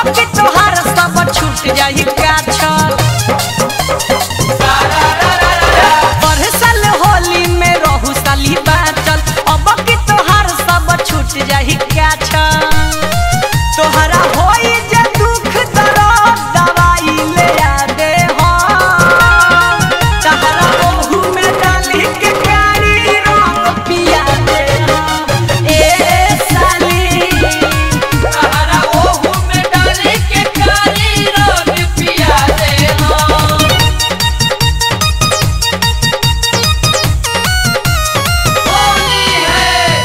के तोहार सब छूट जाई काछर बरसल होली में रहू साली बाचल अब के तोहार सब छूट जाई काछर तोहरा होई जे दुख दर्द दवाई ले आ दे हो तहरा ओहू में डाली के प्यारी रंग पिया दे हो ए साली तहरा ओहू में डाली के कारी रंग पिया दे हो होली है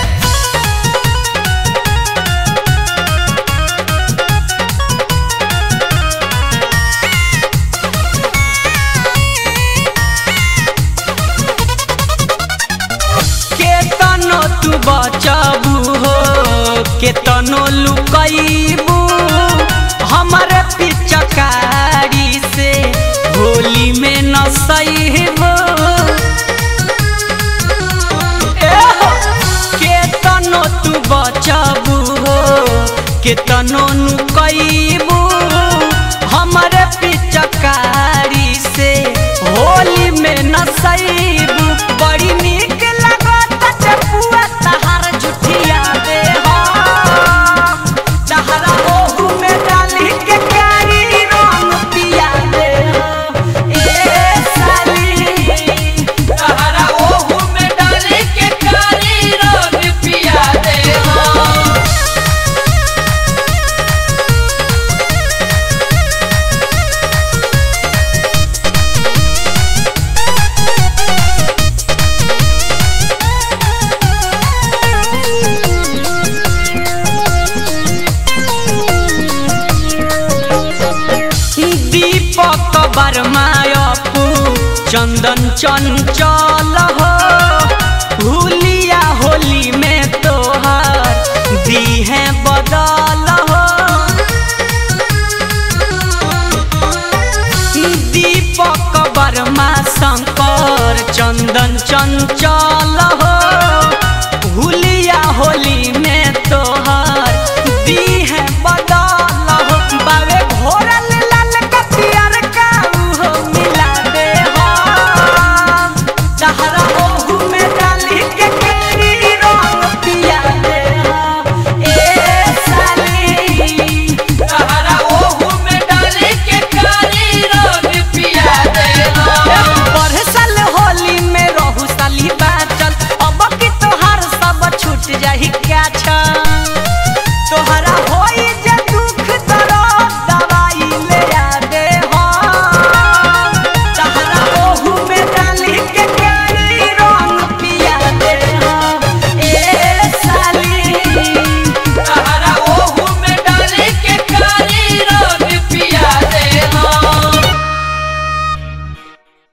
केतनो तू बचबू हो केतनो लुकैबू हमरे पिचकारी से होली में न सहीबू केतनो तू बचबू हो केतनो नुकैबू हमरे पिचकारी से होली में न सहीबू बड़ी नीक लागत चपुआ तहार जुठिया दे हो तहरा ओहू में डाली के कारी रंग पिया दे हो ए साली तहरा ओहू में डाली के कारी रंग पिया दे हो दीपक बरमायपू चंदन चंचल हो हुलिया होली में तोहर दी है बदल हो दीपक वर्मा शंकर चंदन चंचल